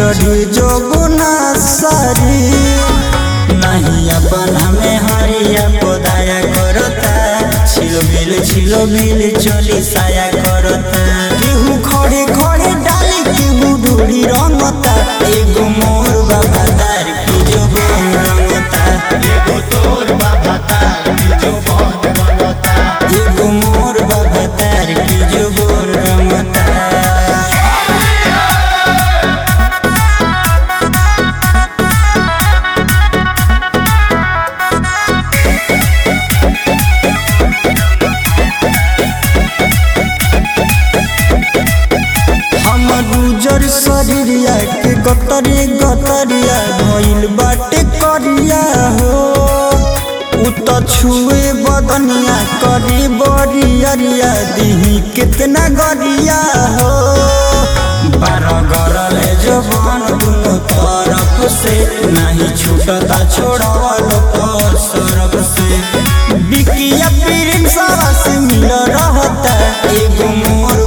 चढ़ी जो गुना सारी नहीं अपन हमें हरिया पोदाया करता छिलो मिल छिलो मिल चोली साया करता केहू खड़े खड़े डाली केहू डोरी रंगता एगो मोर बाबा दार की जो बोल रंगता एगो तोर बाबा तार की जो बन रंगता एगो मोर बाबा तार की जो बोल रंगता हमर उजर शरीरिया के गतरे गतरिया भइल बाटे करिया हो उ त छुए बदनिया करी बरियरिया दिही कितना गरिया हो बारह गरले जवान दुनो तरफ से नहीं छूटता छोड़वल पर सरफ से बिकिया प्रिंसवा से मिल रहता एगो मोर